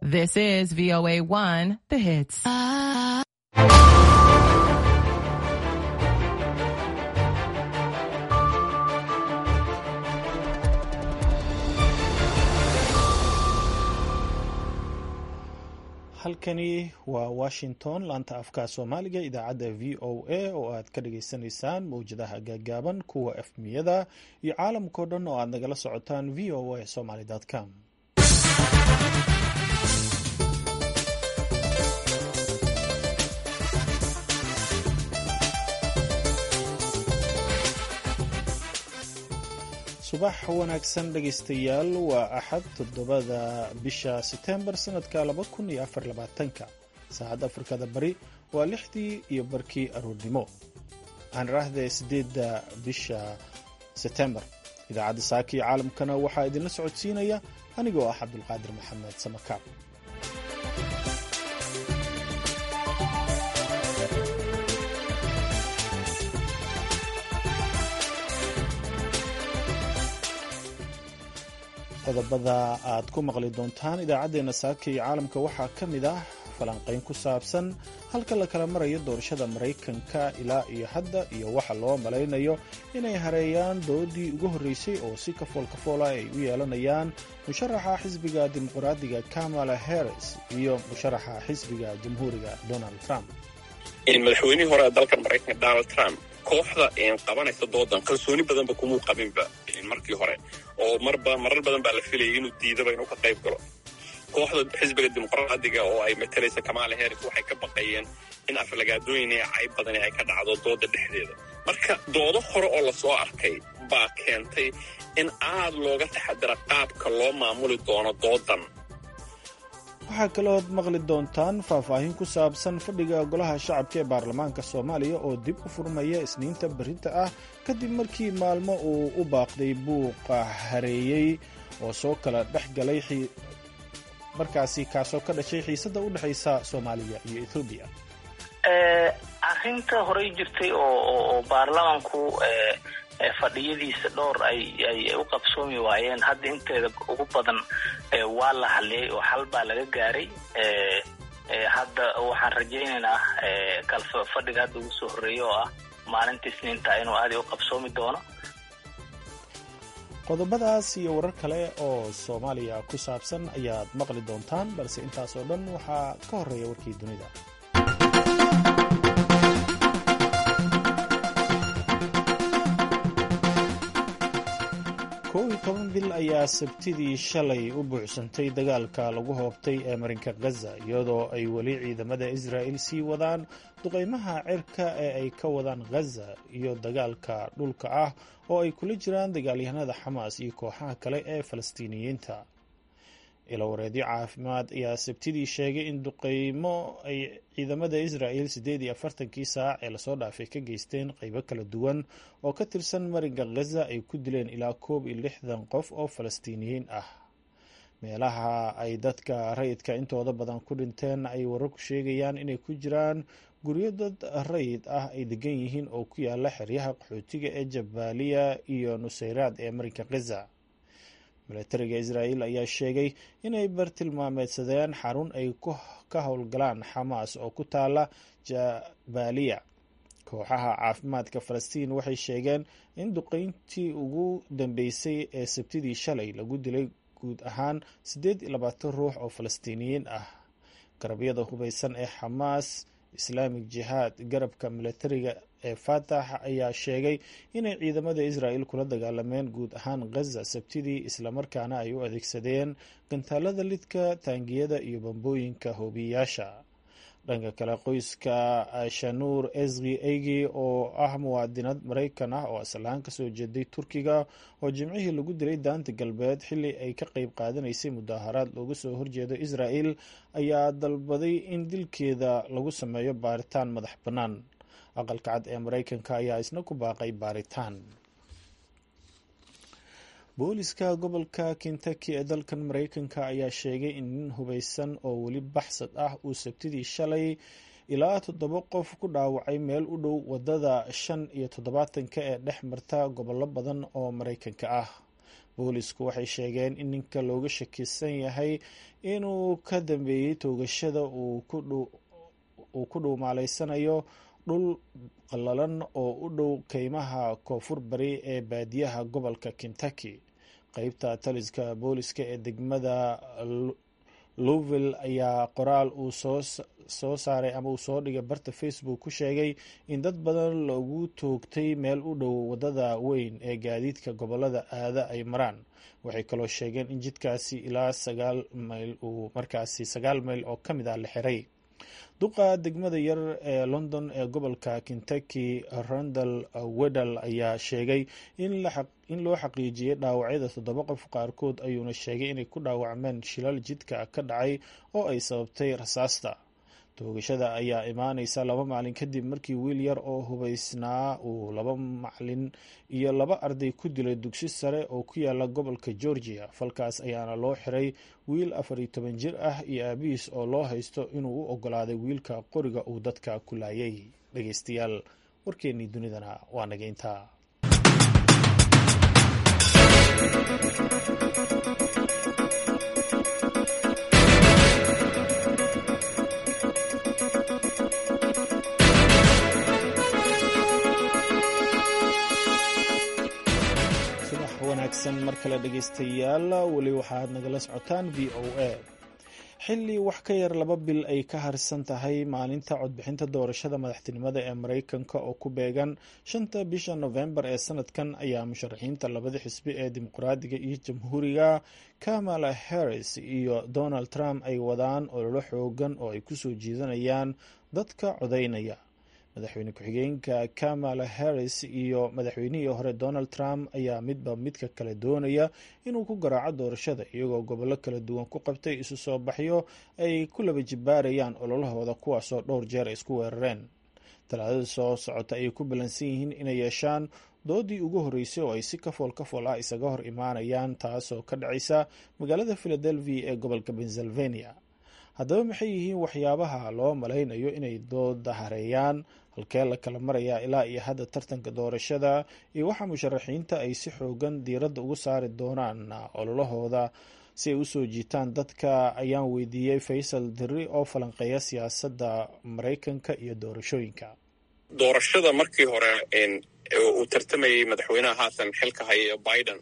This is VOA 1, the hits. halkani waa washington laanta afka soomaaliga idaacadda v o a oo aad ka dhagaysanaysaan mawjadaha gaagaaban kuwa efmiyada iyo caalamkao dhan oo aad nagala socotaan v o a somaly com subax wanaagsan dhegaystayaal waa axad toddobada bisha setembar sanadka laba kun iyo afar labaatanka saacadda afrikada bari waa lixdii iyo barkii aroornimo waxaan raahday sideedda bisha setembar idaacadda saaka iyo caalamkana waxaa idinla socodsiinaya anigoo ah cabdulqaadir maxamed samakaab qodobada aad ku maqli doontaan idaacaddeenna saaka iyo caalamka waxaa ka mid ah falanqayn ku saabsan halka la kala marayo doorashada maraykanka ilaa iyo hadda iyo waxa loo malaynayo inay hareeyaan doodii ugu horreysay oo si kafool kafoola ay u yeelanayaan musharaxa xisbiga dimuqraadiga kamala harris iyo musharaxa xisbiga jamhuuriga donald trump madaxweynihii hore ee dalkan maraykanka donald trump kooxda qabanaysa doodan kalsooni badanba kumuu qabinba markii hore oo marba marar badan baa la filayay inuu diidaba inuu ka qayb galo kooxda xisbiga dimuqraadiga oo ay matalaysa kamaala harris waxay ka baqayeen in aflagaadooyin iyo cayb badani ay ka dhacdo dooda dhexdeeda marka doodo hore oo lasoo arkay baa keentay in aad looga taxadira qaabka loo maamuli doono doodan waxaa kalood maqli doontaan faahfaahin ku saabsan fadhiga golaha shacabka ee baarlamaanka soomaaliya oo dib u furmaya isniinta berrinta ah kadib markii maalmo uu u baaqday buuqa hareeyey oo soo kala dhex galay markaasi kaasoo ka dhashay xiisadda u dhexaysa soomaaliya iyo ethoobiya arrinta horey jirtay oo baarlamanku fadhiyadiisa dhowr ay u qabsoomi waayeen hadda inteeda ugu badan waa la hadliyay oo xal baa laga gaaray hadda waxaan rajaynaynaa kalfa fadhiga hadda ugu soo horreeya oo ah maalinta isniinta inuu aadi u qabsoomi doono qodobadaas iyo warar kale oo soomaaliya ku saabsan ayaad maqli doontaan balse intaas oo dhan waxaa ka horreeya warkii dunida kow iyo toban bil ayaa sabtidii shalay u buuxsantay dagaalka lagu hoobtay ee marinka khaza iyadoo ay weli ciidamada israa'il sii wadaan duqaymaha cirka ee ay ka wadaan khaza iyo dagaalka dhulka ah oo ay kula jiraan dagaalyahanada xamaas iyo kooxaha kale ee falastiiniyiinta ilawareedyo caafimaad ayaa sabtidii sheegay in duqeymo ay ciidamada israa'il siddeed iyo afartankii saac ee lasoo dhaafay ka geysteen qeybo kala duwan oo ka tirsan marinka khaza ay ku dileen ilaa koob iyo lixdan qof oo falastiiniyiin ah meelaha ay dadka rayidka intooda badan ku dhinteen ay wararku sheegayaan inay ku jiraan guryo dad rayid ah ay degan yihiin oo ku yaala xeryaha qaxootiga ee jabaaliya iyo nusayraad ee marinka khaza milatariga israa'il ayaa sheegay inay bartilmaameedsadeen xarun ay ka howlgalaan xamaas oo ku taala jabaaliya kooxaha caafimaadka falastiin waxay sheegeen in duqeyntii ugu dambeysay ee sabtidii shalay lagu dilay guud ahaan siddeed iyo labaatan ruux oo falastiiniyiin ah garabyada hubeysan ee xamaas islaamic jihaad garabka milatariga ee fatax ayaa sheegay inay ciidamada israa'il kula dagaalameen guud ahaan khaza sabtidii islamarkaana ay u adeegsadeen gantaalada lidka taangiyada iyo bambooyinka hoobiyayaasha dhanka kale qoyska shanuur eski eygi oo ah muwaadinad maraykan ah oo aslahaan kasoo jeeday turkiga oo jimcihii lagu dilay daanta galbeed xilli ay ka qeyb qaadanaysay mudaaharaad looga soo horjeedo israa'il ayaa dalbaday in dilkeeda lagu sameeyo baaritaan madax bannaan aqalka cad ee maraykanka ayaa isna ku baaqay baaritaan booliska gobolka kentucky ee dalkan maraykanka ayaa sheegay in nin hubeysan oo weli baxsad ah uu sabtidii shalay ilaa toddoba qof ku dhaawacay meel u dhow wadada shan iyo toddobaatanka ee dhex marta gobollo badan oo maraykanka ah boolisku waxay sheegeen in ninka looga shakisan yahay inuu ka dambeeyey toogashada uu ku dhuumaaleysanayo dhul qallalan oo u dhow keymaha koonfur bari ee baadiyaha gobolka kentucky qeybta taliska booliska ee degmada louvill ayaa qoraal uu soo saaray ama uu soo dhigay barta facebook ku sheegay in dad badan loogu toogtay meel u dhow wadada weyn ee gaadiidka gobolada aada ay maraan waxay kaloo sheegeen in jidkaasi ilaa sagaal mayl uu markaasi sagaal mayl oo ka mid ah la xiray duqa degmada yar ee london ee gobolka kentucky randal wedal ayaa sheegay in loo xaqiijiyey dhaawacyada toddoba qof qaarkood ayuuna sheegay inay ku dhaawacmeen shilal jidka ka dhacay oo ay sababtay rasaasta toogashada ayaa imaaneysa laba maalin kadib markii wiil yar oo hubeysnaa uu laba macalin iyo laba arday ku dilay dugsi sare oo ku yaala gobolka georgia falkaas ayaana loo xiray wiil afar iyo toban jir ah iyo aabihiis oo loo haysto inuu u ogolaaday wiilka qoriga uu dadka ku laayay dhegeystayaal warkeennii dunidana waa naga intaa wanaagsan mar kale dhegeystayaal weli waxaad nagala socotaan v o a xilli wax ka yar laba bil ay ka harsan tahay maalinta codbixinta doorashada madaxtinimada ee mareykanka oo ku beegan shanta bisha novembar ee sanadkan ayaa musharaxiinta labada xisbi ee dimuqraadiga iyo jamhuuriga kamala harris iyo donald trump ay wadaan ololo xoogan oo ay kusoo jiidanayaan dadka codaynaya madaxweyne ku-xigeenka kamala harris iyo madaxweynihii hore donald trump ayaa midba midka kale doonaya inuu ku garaaco doorashada iyagoo gobollo kala duwan ku qabtay isu soo baxyo ay ku laba jibaarayaan ololahooda kuwaasoo dhowr jeer ay isku weerareen talaadada soo socota ayay ku ballansan yihiin inay yeeshaan doodii ugu horreysay oo ay si kafool kafool ah isaga hor imaanayaan taasoo ka dhacaysa magaalada philadelphia ee gobolka pennsylvania haddaba maxay yihiin waxyaabaha loo malaynayo inay dooda hareeyaan halkee la kala marayaa ilaa iyo hadda tartanka doorashada iyo waxa musharaxiinta ay si xoogan diiradda ugu saari doonaan ololahooda si ay usoo jiitaan dadka ayaan weydiiyey faysal diri oo falanqeeya siyaasadda maraykanka iyo doorashooyinka doorashada markii hore uu tartamayay madaxweynaha haatan xilka haya biden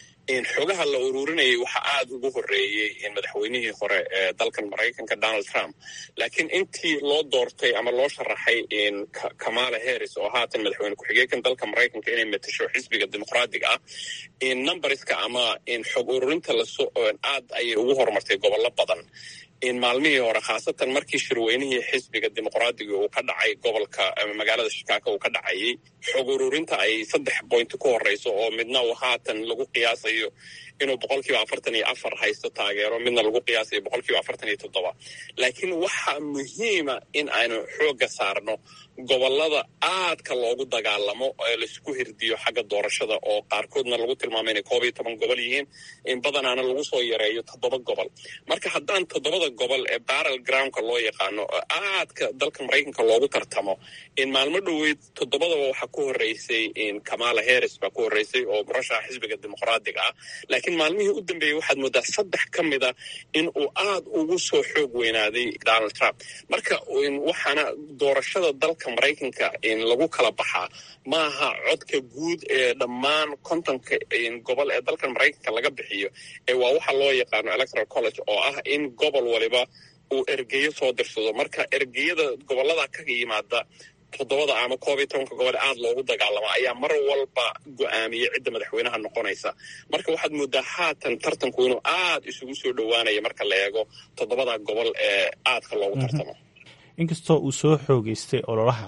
xogaha la ururinayay waxaa aada ugu horeeyey madaxweynihii hore ee dalkan maraykanka donald trump laakiin intii loo doortay ama loo sharaxay kamala harris oo haatan madaxweyne ku-xigeenkan dalka maraykanka inay matasho xisbiga dimuqraadiga ah numberska ama xog ururinta laso aad ayay ugu horumartay gobollo badan maalmihii hore khaasatan markii shirweynihii xisbiga dimuqraadiga uu ka dhacay gobolka magaalada shikaako uu ka dhacayay xog ururinta ay saddex bointi ku horeyso oo midna uu haatan lagu qiyaasayo inuu boqol kiiba afartan iyo afar haysto taageero midna lagu qiyaasayo boqol kiiba afartan iyo toddoba laakiin waxaa muhiima in aynu xoogga saarno gobolada aadka loogu dagaalamo ee laisku hirdiyo xagga doorashada oo qaarkoodna lagu tilmaamay inay koob iyo toban gobol yihiin in badanaana lagu soo yareeyo toddoba gobol marka haddaan toddobada gobol ee barrel groundka loo yaqaano oo aadka dalka maraykanka loogu tartamo in maalmo dhoweyd toddobadaba waxaa ku horeysay kamala harris baa ku horeysay oo murashaxa xisbiga dimuqraadiga ah laakiin maalmihii u dambeeyey waxaad moodaa saddex ka mida in uu aad ugu soo xoog weynaaday donald trump marka waxaana doorashada dalka maraykanka lagu kala baxaa maaha codka guud ee dhammaan kontonka gobol ee dalkan maraykanka laga bixiyo ee waa waxa loo yaqaano electoral college oo ah in gobol waliba uu ergeyo soo dirsado marka ergeyada gobolada ka yimaada toddobada ama koob iyo tobanka gobol aad loogu dagaalamo ayaa mar walba go-aamiyey cidda madaxweynaha noqonaysa marka waxaad moodaa haatan tartanku inuu aad isugu soo dhowaanaya marka la eego toddobada gobol ee aadka loogu tartamo inkastoo uu soo xoogeystay ololaha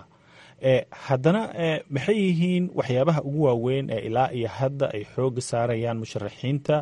haddana maxay yihiin waxyaabaha ugu waaweyn ee ilaa iyo hadda ay xooga saarayaan musharaxiinta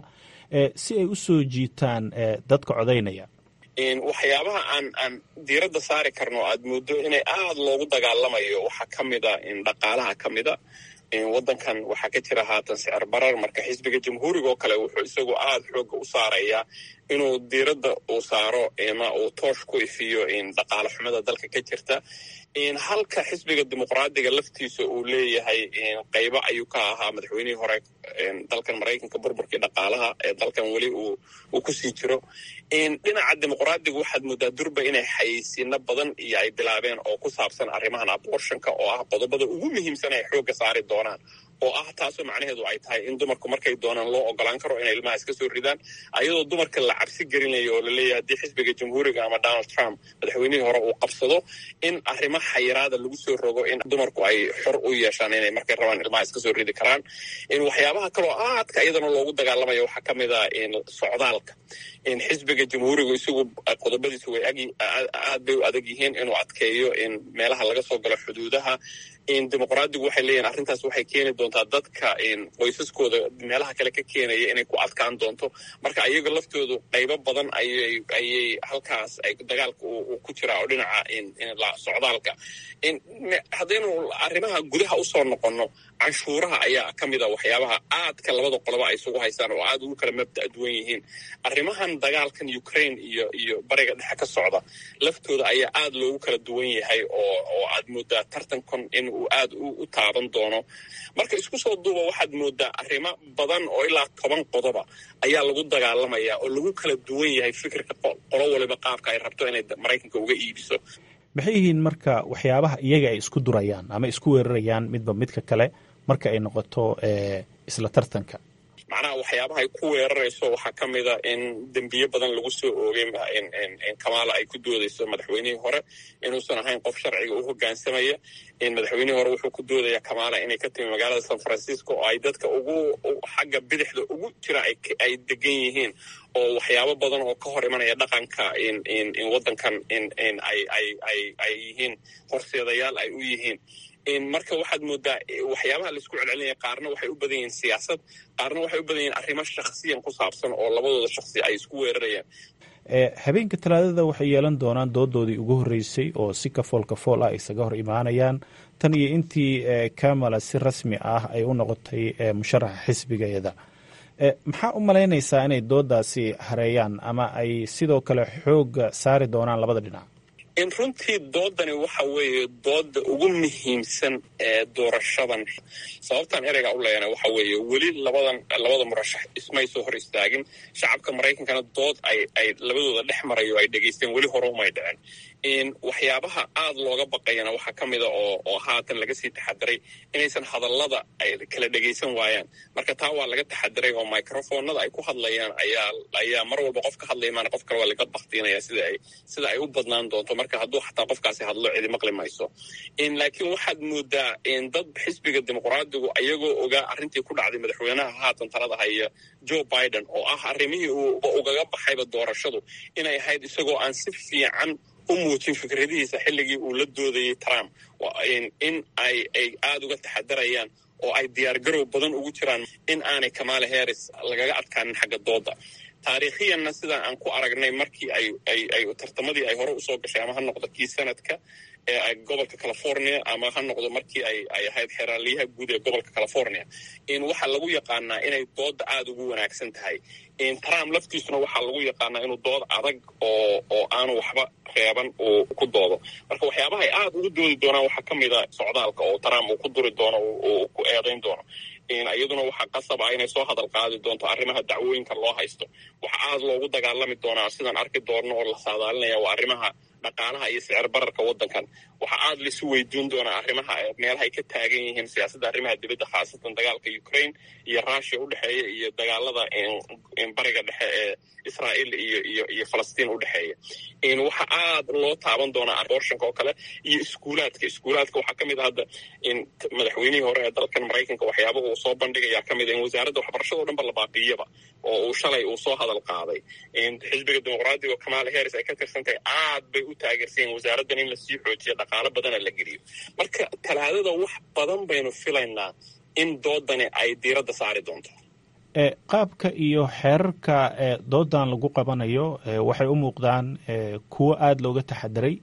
si ay u soo jiitaan dadka codaynaya waxyaabaha aan aan diiradda saari karno aad moodo inay aad loogu dagaalamayo waxaa ka mida dhaqaalaha ka mida waddankan waxaa ka jira haatan sicir barar marka xisbiga jamhuuriga oo kale wuxuu isagu aad xooga u saarayaa inuu diiradda uu saaro ma uu toosh ku ifiyo dhaqaale xumada dalka ka jirta halka xisbiga dimuqraadiga laftiisa uu leeyahay qaybo ayuu ka ahaa madaxweynihii hore dalkan maraykanka burburkii dhaqaalaha ee dalkan weli uu kusii jiro dhinaca dimuqraadiga waxaad moodaa durba inay xayeysiino badan iyo ay bilaabeen oo ku saabsan arrimahan abortionka oo ah qodobada ugu muhiimsan ay xoogga saari doonaan oo ah taasoo macnaheedu ay tahay in dumarku markay doonaan loo ogolaan karo inay ilmaha iska soo ridaan ayadoo dumarka la cabsi gelinayo oo laleeyahay haddii xisbiga jamhuuriga ama donald trump madaxweynihii hore uu qabsado in arrimo xayiraada lagu soo rogo in dumarku ay xor u yeeshaan inay markay rabaan ilmaha iska soo ridi karaan in waxyaabaha kaloo aadka iyadana loogu dagaalamayo waxaa ka mid a socdaalka in xisbiga jamhuurigu isagu qodobadiisu way aad bay u adag yihiin inuu adkeeyo in meelaha laga soo galo xuduudaha in dimuqraadigu waxay leeyihin arrintaas waxay keeni doontaa dadka qoysaskooda meelaha kale ka keenaya inay ku adkaan doonto marka ayaga laftoodu qaybo badan ayay ayay halkaas ay dagaalka ku jiraa oo dhinaca socdaalka haddaynu arrimaha gudaha usoo noqonno canshuuraha ayaa ka mid a waxyaabaha aadka labada qoloba ay isugu haysaan oo aad ugu kala mabda' duwan yihiin arrimahan dagaalkan ukraine iyo iyo bariga dhexe ka socda laftooda ayaa aad loogu kala duwan yahay oo oo aad moodaa tartankan in uu aad u taaban doono marka isku soo duuba waxaad moodaa arrimo badan oo ilaa toban qodoba ayaa lagu dagaalamaya oo lagu kala duwan yahay fikirka qolo waliba qaabka ay rabto inay maraykanka uga iibiso maxay yihiin marka waxyaabaha iyaga ay isku durayaan ama isku weerarayaan midba midka kale marka ay noqoto isla tartanka macnaha waxyaabaha ay ku weerarayso waxaa ka mid a in dembiye badan lagu soo oogay kamaala ay ku doodayso madaxweynihii hore inuusan ahayn qof sharciga u hogaansamaya in madaxweynihii hore wuxuu ku doodaya kamaala inay ka timi magaalada san francisco oo ay dadka ugu xagga bidixda ugu jira ay degan yihiin oo waxyaabo badan oo ka hor imanaya dhaqanka in waddankan in ay yihiin horseedayaal ay u yihiin marka waxaad moodaa waxyaabaha laisku celcelinaya qaarna waxay u badan yihiin siyaasad qaarna waxay u badan yihiin arrimo shakhsiyan ku saabsan oo labadooda shakhsi ay isku weerarayaan habeenka talaadada waxay yeelan doonaan doodoodii ugu horreysay oo si kafool kafool ah isaga hor imaanayaan tan iyo intii kamala si rasmi ah ay u noqotay musharaxa xisbigeeda maxaa u malaynaysaa inay doodaasi hareeyaan ama ay sidoo kale xooga saari doonaan labada dhinac in runtii doodani waxa weeye dooda ugu muhiimsan ee doorashadan sababtaan ereyga u leeyana waxa weeye weli labadan labada murashax ismay soo hor istaagin shacabka maraykankana dood ay ay labadooda dhex marayo ay dhegaysteen weli hore umay dhicin in waxyaabaha aad looga baqayana waxaa ka mida oo oo haatan laga sii taxadiray inaysan hadallada ay kala dhegaysan waayaan marka taa waa laga taxadiray oo microfoonada ay ku hadlayaan ayaa ayaa mar walba qof ka hadlaya maana qof kale waa laga baktiinaya sida ay sida ay u badnaan doonto marka hadduu xataa qofkaasi hadlo cidi maqli mayso in laakiin waxaad moodaa in dad xisbiga dimuqraadigu ayagoo ogaa arrintii ku dhacday madaxweynaha haatan talada haya joe biden oo ah arrimihii uu ugaga baxayba doorashadu inay ahayd isagoo aan si fiican u muujin fikradihiisa xilligii uu la doodayay trump in ay ay aada uga taxadarayaan oo ay diyaargarow badan ugu jiraan in aanay kamala harris lagaga adkaanin xagga dooda taariikhiyanna sidaan aan ku aragnay markii ay ay ay tartamadii ay hore usoo gashay ama ha noqdo kii sanadka ee gobolka california ama ha noqdo markii ay ay ahayd xeraaliyaha guud ee gobolka california in waxaa lagu yaqaanaa inay dooda aada ugu wanaagsan tahay in trump laftiisuna waxaa lagu yaqaanaa inuu dood adag oo oo aanu waxba reeban uu ku doodo marka waxyaabaha ay aada ugu doodi doonaan waxaa ka mid a socdaalka oo trump uu ku duri doono uu ku eedayn doono iyaduna waxaa qasab ah inay soo hadal qaadi doonto arrimaha dacwooyinka loo haysto waxa aada loogu dagaalami doonaa sidaan arki doonno oo la saadaalinaya waa arrimaha dhaqaalaha iyo sicir bararka waddankan waxaa aada laisu weydiin doonaa arrimaha meelaha ay ka taagan yihiin siyaasadda arrimaha dibadda khaasatan dagaalka ukraine iyo russia u dhexeeya iyo dagaalada bariga dhexe ee israa'iil iyo iyo iyo falastiin u dhexeeya waxaa aada loo taaban doonaa abortionka oo kale iyo iskuulaadka iskuulaadka waxaa ka mid a hadda in madaxweynihii hore ee dalkan maraykanka waxyaabaha uu soo bandhigayaa ka mid a in wasaaradda waxbarashada o dhan ba la baaqiyaba oo uu shalay uu soo hadal qaaday in xisbiga dimuqraadiga oo kamala harris ay ka tirsantahay aad bay u taageersayen wasaaraddan in lasii xoojiyo dhaqaalo badana la geliyo marka talaadada wax badan baynu filaynaa in doodani ay diiradda saari doonto qaabka iyo xeerarka doodan lagu qabanayo waxay u muuqdaan kuwo aada looga taxadiray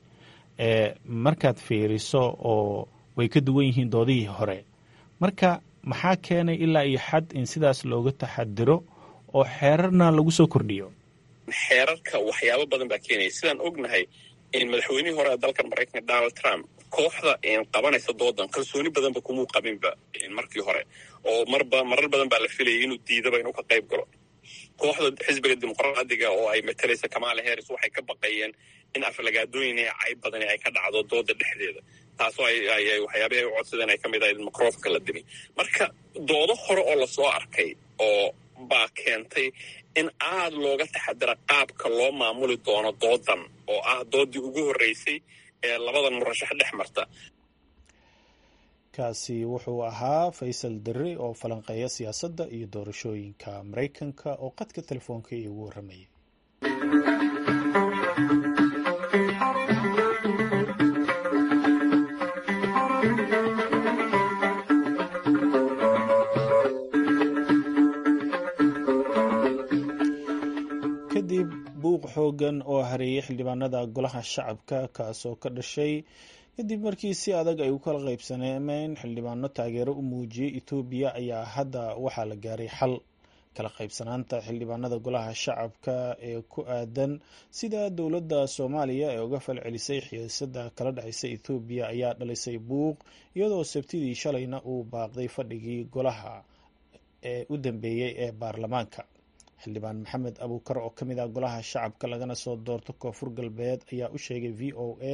markaad fiiriso oo way ka duwan yihiin doodihii hore marka maxaa keenay ilaa iyo xad in sidaas looga taxadiro oo xeerarna lagu soo kordhiyo xeerarka waxyaabo badan baa keenaya sidaan ognahay madaxweynihii hore ee dalkan maraykanka donald trump kooxda qabanaysa doodan kalsooni badanba kumuu qabinba markii hore oo marba marar badan baa la filayay inuu diidaba inuu ka qayb galo kooxda xisbiga dimuqraadiga oo ay matalaysa kamala harris waxay ka baqayeen in aflagaadooyin ee cayb badani ay ka dhacdo dooda dhexdeeda taasoo waxyaabihi ay u codsadeen ay ka mid ahayd in microfonka la dimi marka doodo hore oo lasoo arkay oo baa keentay in aad looga taxadira qaabka loo maamuli doono doodan oo ah doodii ugu horreysay ee labadan murashax dhex marta kaasi wuxuu ahaa faysal derre oo falanqeeya siyaasadda iyo doorashooyinka maraykanka oo qadka telefoonka iigu warramayay kadib buuq xoogan oo hareeyay xildhibaanada golaha shacabka kaasoo ka dhashay kadib markii si adag ay u kala qaybsaneemeen xildhibaano taageero u muujiyey etoobiya ayaa hadda waxaa la gaaray xal kala qaybsanaanta xildhibaanada golaha shacabka ee ku aadan sida dowladda soomaaliya ee uga falcelisay xiisada kala dhexeysa ethoobiya ayaa dhalisay buuq iyadoo sabtidii shalayna uu baaqday fadhigii golaha ee u dambeeyey ee baarlamaanka xildhibaan maxamed abuukar oo ka mid ah golaha shacabka lagana soo doorto koonfur galbeed ayaa u sheegay v o a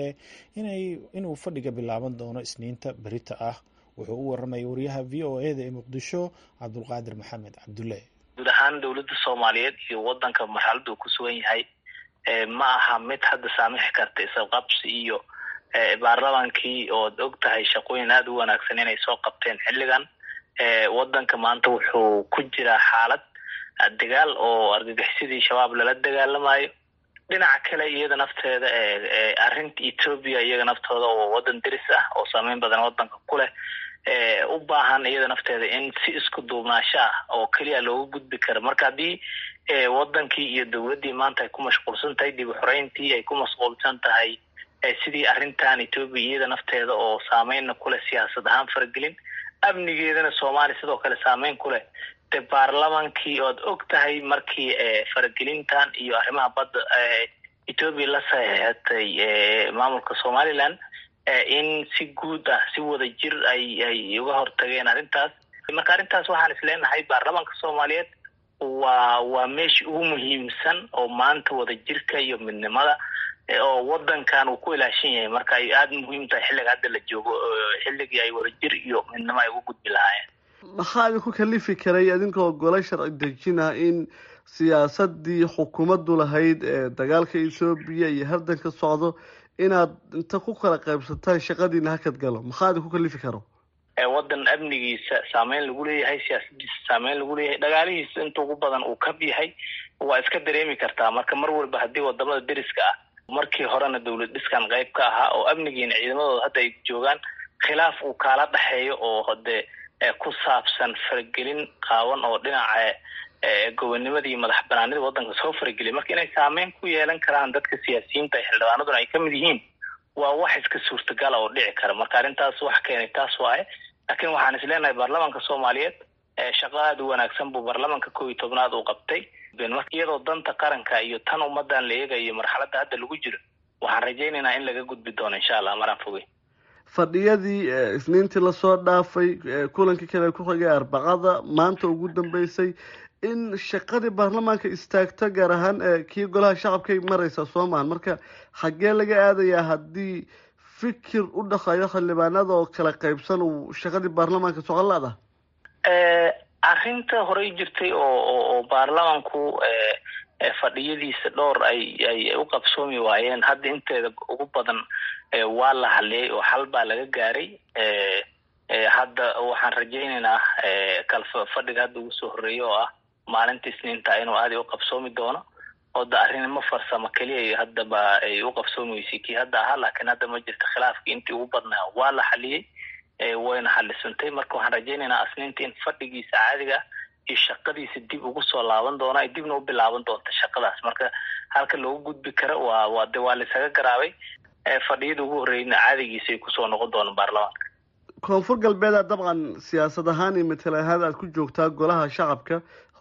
inuu fadhiga bilaaban doono isniinta berita ah wuxuu u warramaya wariyaha v o eda ee muqdisho cabdulqaadir maxamed cabdulle guud ahaan dowladda soomaaliyeed iyo wadanka marxalada uu ku sugan yahay ma aha mid hadda saamixi karta isqabsi iyo baarlamaankii ood og tahay shaqooyin aada u wanaagsan inay soo qabteen xilligan wadanka maanta wuxuu ku jiraa xaalad dagaal oo argagixisadii shabaab lala dagaalamayo dhinaca kale iyada nafteeda arrinta etoobiya iyaga naftooda oo wadan deris ah oo saameyn badan wadanka ku leh u baahan iyada nafteeda in si isku duubnaasho ah oo keliya looga gudbi karo marka haddii wadankii iyo dowladdii maanta ay ku mashquulsan tahay dib uxoreyntii ay ku mashquulsan tahay sidii arrintan etoobiya iyada nafteeda oo saameynna kuleh siyaasad ahaan faragelin amnigeedana soomaaliya sidoo kale saameyn ku leh de baarlamaankii oad og tahay markii faragelintan iyo arrimaha badda etoobiya la saxeexatay maamulka somaliland in si guud ah si wada jir ay ay uga hortageen arrintaas marka arrintaas waxaan isleenahay baarlamaanka soomaaliyeed waa waa meeshii ugu muhiimsan oo maanta wada jirka iyo midnimada oo wadankan uu ku ilaashan yahay marka ay aada muhiim tahay xilliga hadda la joogo xilligii ay wada jir iyo midnimo ay ugu gudbi lahaayeen maxaa idinku kalifi karay idinkoo gole sharci dejina in siyaasadii xukuumaddu lahayd ee dagaalka ethoobiya iyo hardanka socdo inaad inta ku kala qaybsataan shaqadiina hakad galo maxaa idinku kalifi karo wadan amnigiisa saameyn lagu leeyahay siyaasadiisa saameyn lagu leeyahay dhagaalihiisa inta ugu badan uu kab yahay waa iska dareemi kartaa marka mar walba haddii wadamada deriska ah markii horena dowlad dhiskan qayb ka ahaa oo amnigiina ciidamadooda hadda ay joogaan khilaaf uu kaala dhexeeyo oo hade ku saabsan faragelin qaawan oo dhinaca gobonimada iyo madax banaanida wadanka soo farageliya marka inay saameyn ku yeelan karaan dadka siyaasiyiinta ee xildhibaanaduna ay kamid yihiin waa wax iska suurtagala oo dhici kara marka arrintaas wax keenay taas waaye laakiin waxaan is leenahay baarlamaanka soomaaliyeed shaqo aada u wanaagsan buu baarlamaanka kow iyo tobnaad uu qabtay iyadoo danta qaranka iyo tan ummadan la eegayo marxaladda hadda lagu jiro waxaan rajaynaynaa in laga gudbi doono insha allah maraan fogey fadhiyadii isniintii lasoo dhaafay kulankii kale ku xigay arbacada maanta ugu dambeysay in shaqadii baarlamaanka istaagto gaar ahaan kii golaha shacabkay mareysa soo maahan marka xaggee laga aadayaa haddii fikir u dhaqayo xildhibaanada oo kala qaybsan uu shaqadii baarlamaanka socon la-da arrinta horey jirtay oo oo baarlamanku fadhiyadiisa dhowr ay ay u qabsoomi waayeen hadda inteeda ugu badan waa la hadliyay oo xal baa laga gaaray hadda waxaan rajaynaynaa kalfa fadhiga hadda ugu soo horreeya oo ah maalinta isniinta inuu aada u qabsoomi doono oo da arrinimo farsamo keliya haddaba ay u qabsoomi weysay kii hadda ahaa laakiin hadda ma jirta khilaafkii intii ugu badnaa waa la xaliyey wayna xalisantay marka waxaan rajaynaynaa asniinta in fadhigiisa caadiga iyo shaqadiisa dib ugu soo laaban doona ay dibna u bilaaban doonta shaqadaas marka halka loogu gudbi karo waa waa de waa laisaga garaabay fadhiyada ugu horreeyna caadigiisa ay kusoo noqon doonaan baarlamaanka koonfur galbeeda dabcan siyaasad ahaan iyo matal ahaan aada ku joogtaa golaha shacabka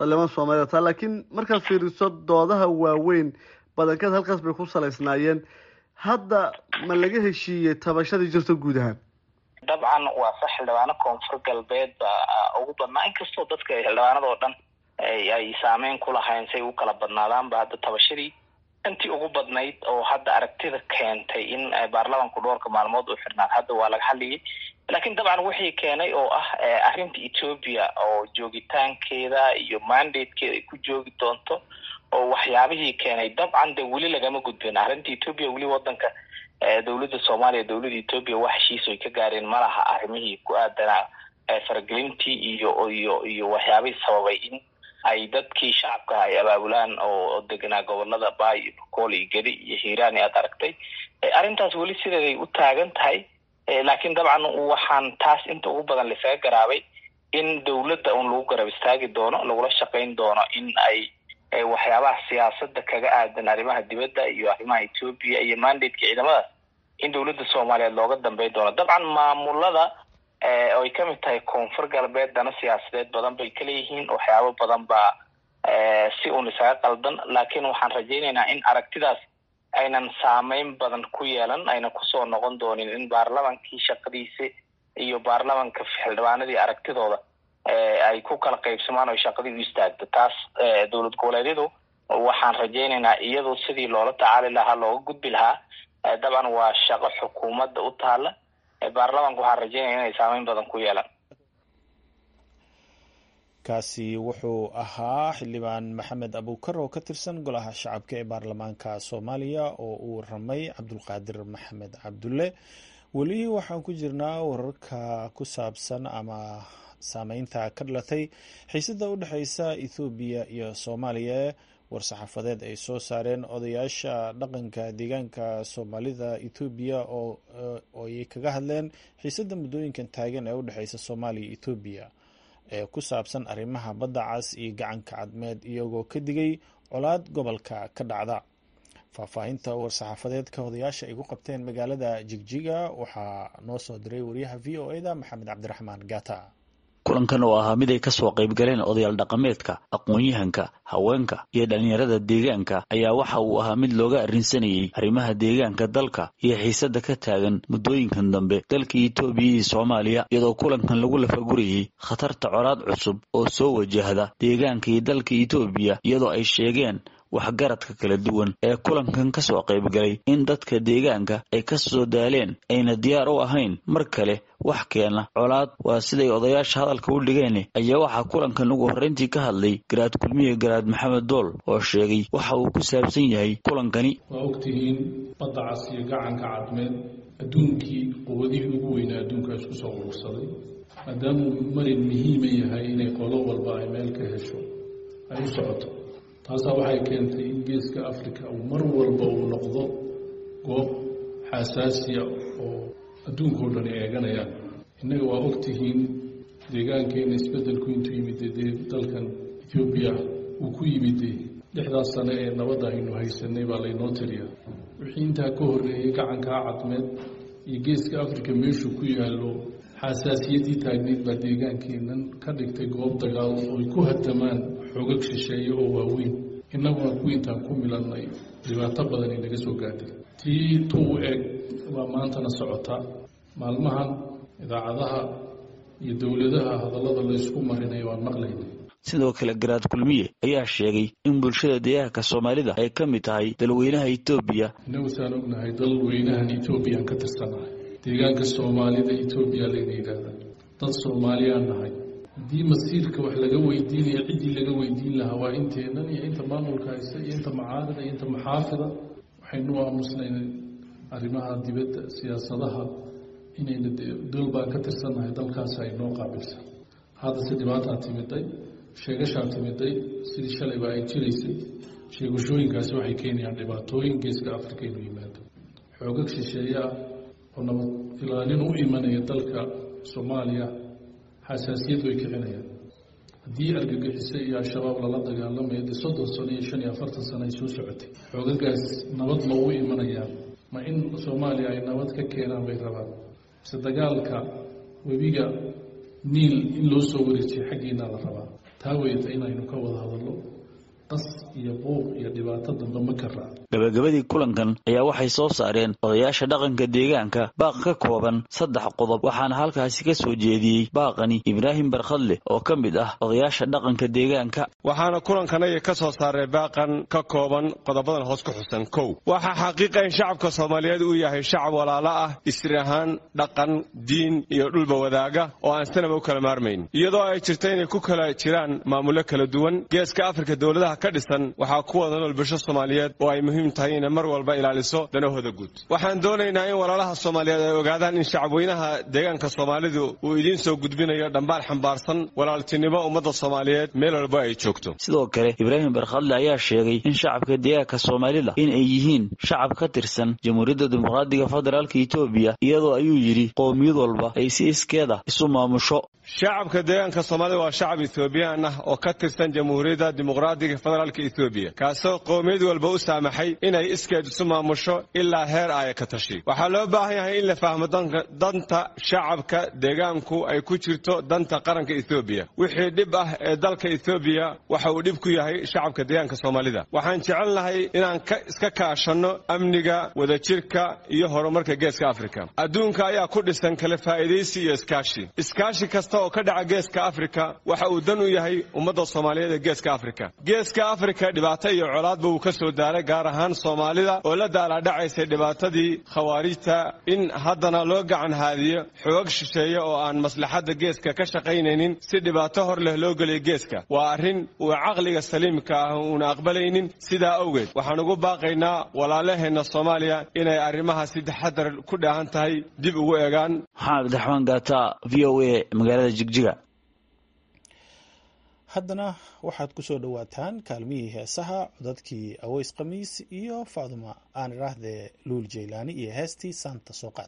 xildhibaan soomaalida taa laakiin markaad fiiriso doodaha waaweyn badankeed halkaas bay ku salaysnaayeen hadda ma laga heshiiyey tabashadii jirta guud ahaan dabcan waa sax xildhibaano koonfur galbeed baa ugu badnaa inkastoo dadka xildhibaanada oo dhan ay saameyn ku lahayn say u kala badnaadaanba hadda tabashadii intii ugu badnayd oo hadda aragtida keentay in baarlamanku dhowrka maalmood uu xirnaan hadda waa laga hadlayay laakiin dabcan wixii keenay oo ah arrinta ethoobia oo joogitaankeeda iyo mandatekeeda ay ku joogi doonto oo waxyaabihii keenay dabcan de weli lagama gudbin arrinta ethoobia weli wadanka dowladda soomaaliya dowladda ethoobia wax heshiis ay ka gaareen malaha arrimihii ku aadanaa faragelintii iyo iyo iyo waxyaabihii sababay in ay dadkii shacabka ay abaabulaan oo deganaa gobolada baay iyo bokool iyo gedi iyo hiiraan aad aragtay arrintaas weli sideeday u taagan tahay laakiin dabcan waxaan taas inta ugu badan laisaga garaabay in dowladda un lagu garab istaagi doono lagula shaqayn doono in ay waxyaabaha siyaasada kaga aadan arrimaha dibadda iyo arrimaha ethoobia iyo mandateka ciidamadaas in dowladda soomaaliyeed looga dambeyn doono dabcan maamulada oay kamid tahay koonfur galbeed dana siyaasadeed badan bay kaleeyihiin waxyaabo badan baa si uun isaga qaldan laakiin waxaan rajaynaynaa in aragtidaas aynan saameyn badan ku yeelan ayna kusoo noqon doonin in baarlamankii shaqadiisi iyo baarlamanka xildhibaanadii aragtidooda ay ku kala qaybsamaan oo shaqadii u istaagto taas dowlad goboleedyadu waxaan rajaynaynaa iyadu sidii loola tacaali lahaa looga gudbi lahaa dabcan waa shaqo xukuumadda u taala baarlamanka waxaan rajeynaya inay saameyn badan ku yeelaan kaasi wuxuu ahaa xildhibaan maxamed abuukar oo ka tirsan golaha shacabka ee baarlamaanka soomaaliya oo uu ramay cabdulqaadir maxamed cabdulle weli waxaan ku jirnaa wararka ku saabsan ama saameynta ka dhalatay xiisada u dhexeysa ethoobiya iyo soomaaliya war-saxaafadeed ay soo saareen odayaasha dhaqanka deegaanka soomaalida ethoobiya oo ay kaga hadleen xiisada muddooyinkan taagan ee u dhexeysa soomaaliya ethoobiya ee ku saabsan arrimaha badda cas iyo gacanka cadmeed iyagoo ka digay colaad gobolka ka dhacda faahfaahinta war-saxaafadeedka odayaasha ay ku qabteen magaalada jigjiga waxaa noo soo diray wariyaha v o eda maxamed cabdiraxmaan gata kulankan oo ahaa mid ay kasoo qayb galeen odayaal dhaqameedka aqoon-yahanka haweenka iyo dhallinyarada deegaanka ayaa waxa uu ahaa mid looga arrinsanayey arrimaha deegaanka dalka iyo xiisada ka taagan muddooyinkan dambe dalka etoobiya iyo soomaaliya iyadoo kulankan lagu lafagurayey khatarta colaad cusub oo soo wajahda deegaanka iyo dalka etoobiya iyadoo ay sheegeen waxgaradka kala duwan ee kulankan ka soo qayb galay in dadka deegaanka ay ka soo daaleen ayna diyaar u ahayn mar kale wax keena colaad waa siday odayaasha hadalka u dhigeen ayaa waxaa kulankan ugu horreyntii ka hadlay garaad kulmiye garaad maxamed dool oo sheegay waxa uu ku saabsan yahay kulankani waa ogtihiin badda cas iyo gacanka cadmeed adduunkii quwadihii ugu weynaa adduunka isku soo urursaday maadaamuu marin muhiima yahay inay qolo walba ay meel ka hesho ay u socoto taasaa waxay keentay in geeska africa uu mar walba uu noqdo goob xasaasiya oo adduunkao dhan eeganayaan innaga waa ogtihiin deegaankeena isbeddelku intuu yimide dee dalkan ethoobiya uu ku yimide lixdaas sane ee nabadda aynu haysanay baa laynoo tiriyaa wixii intaa ka horreeyey gacankaa cadmeed iyo geeska africa meeshuu ku yaallo xasaasiyaddii taagneyd baa deegaankeenan ka dhigtay goob dagaal ooy ku hatamaan xoogag shisheeye oo waaweyn innaguna kuwii intaan ku milannay dhibaato badan inaga soo gaadhay tii tuu eg waa maantana socota maalmahan idaacadaha iyo dowladaha hadallada laysku marinaya waan maqlaynay sidoo kale garaad kulmiye ayaa sheegay in bulshada deegaanka soomaalida ay ka mid tahay dalweynaha etoobiya innagu saan ognahay dalweynahan etoobiyaan ka tirsanahay deegaanka soomaalida etoobiya layna yidhaahdaa dad soomaaliyaan nahay haddii masiirka wax laga weydiinaya ciddii laga weydiin lahaa waa inteennan iyo inta maamulka haysta iyo inta macaarida iyo inta maxaafida waxaynu aamusnayn arrimaha dibadda siyaasadaha inayna dol baan ka tirsannahay dalkaas ay noo qaabilsan haddase dhibaataa timiday sheegashaa timiday sidii shalayba ay jiraysay sheegashooyinkaasi waxay keenayaan dhibaatooyin geeska africa inuu yimaado xoogag shisheeye ah oo nabad ilaalin u imanaya dalka soomaaliya xasaasiyad way kicinayaan haddii argagixiso iyo al-shabaab lala dagaalamayo dee soddon sano iyo shan iyo afartan sano ay soo socotay xoogagaas nabad ma u imanayaan ma in soomaaliya ay nabad ka keenaan bay rabaan mise dagaalka webiga niil in loo soo wareejiyo xaggiina la rabaa taa weyta inaynu ka wada hadallo qas iyo buuq iyo dhibaato dambe ma ka raac gabagabadii kulankan ayaa waxay soo saareen odayaasha dhaqanka deegaanka baaq ka kooban saddex qodob waxaana halkaasi ka soo jeediyey baaqani ibraahim barkhadle oo ka mid ah odayaasha dhaqanka deegaanka waxaana kulankanaya ka soo saaray baaqan ka kooban qodobadan hoos ku xusan kow waxaa xaqiiqa in shacabka soomaaliyeed uu yahay shacab walaalo ah isri ahaan dhaqan diin iyo dhulba wadaaga oo aan sanaba u kala maarmayn iyadoo ay jirto inay ku kala jiraan maamullo kala duwan geeska afrika dowladaha ka dhisan waxaa ku wada nool bulsho soomaaliyeed oo ay muhiim tahay inay mar walba ilaaliso danahooda guud waxaan doonaynaa in walaalaha soomaaliyeed ay ogaadaan in shacabweynaha deegaanka soomaalidu uu idiin soo gudbinayo dhambaal xambaarsan walaaltinimo ummadda soomaaliyeed meel walba ay joogto sidoo kale ibraahim barkhadle ayaa sheegay in shacabka deegaanka soomaalida in ay yihiin shacab ka tirsan jamhuuriyadda dimuqraadiga federaalka etoobiya iyadoo ayuu yidhi qowmiyad walba ay si iskeeda isu maamusho shacabka deegaanka soomaalida waa shacab ethoobiyan ah oo ka tirsan jamhuuriyadda dimuqraadiga federaalka etoobiya kaasoo qowmiyad walba u saamaxay inay iskeed isu maamusho ilaa heer aaya ka tashi waxaa loo baahan yahay in la fahmo danta shacabka deegaanku ay ku jirto danta qaranka ethoobiya wixii dhib ah ee dalka ethoobiya waxa uu dhib ku yahay shacabka deegaanka soomaalida waxaan jecelnahay inaan iska kaashanno amniga wadajirka iyo horumarka geeska afrika adduunka ayaa ku dhisan kala faa'iidaysi iyo iskaashi iskaashi kasta oo ka dhaca geeska afrika waxa uu dan u yahay ummadda soomaaliyeed ee geeska afrika geeska afrika dhibaato iyo colaadba uu ka soo daaray gaar ahaan soomaalida oo la daalaadhacaysay dhibaatadii khawaarijta in haddana loo gacan haadiyo xoog shisheeye oo aan maslaxadda geeska ka shaqaynaynin si dhibaato hor leh loo geliyo geeska waa arrin uu caqliga saliimka ah uuna aqbalaynin sidaa awgeed waxaan ugu baaqaynaa walaalaheenna soomaaliya inay arrimaha si taxadar ku dheehan tahay dib ugu eegaan maxamed abdiraxmaan gaata v o a magaalada jigjiga haddana waxaad ku soo dhowaataan kaalmihii heesaha codadkii aweys khamiis iyo faaduma aan idhaahdee luul jaylaani iyo heestii saanta soo qaad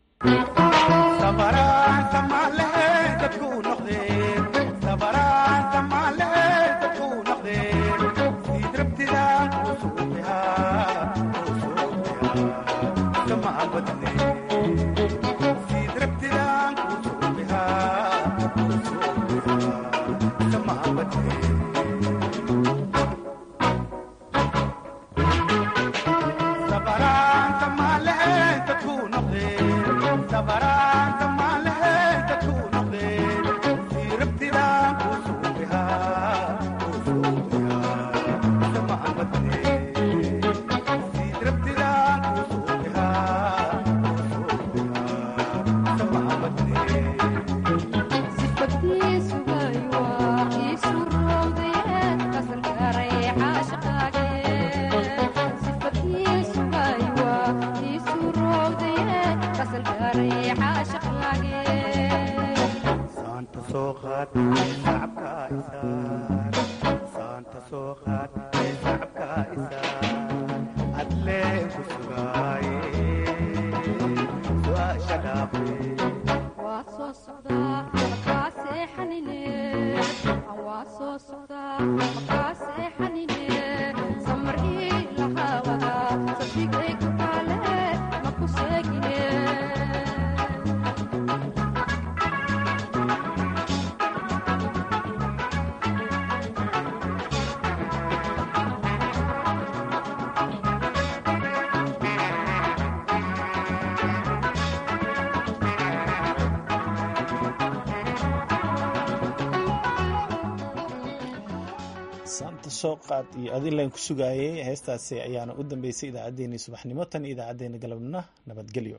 saanta soo qaad iyo adinlan ku sugaayay heestaasi ayaana u dambeysay idaacaddeenii subaxnimo tan iyo idaacaddeenna galabnimo nabadgelyo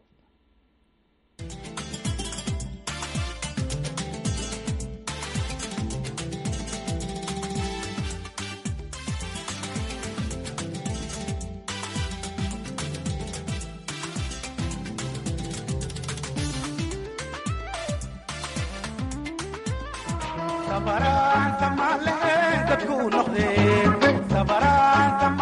sabaraan samaale dadku noqdeen sabaraan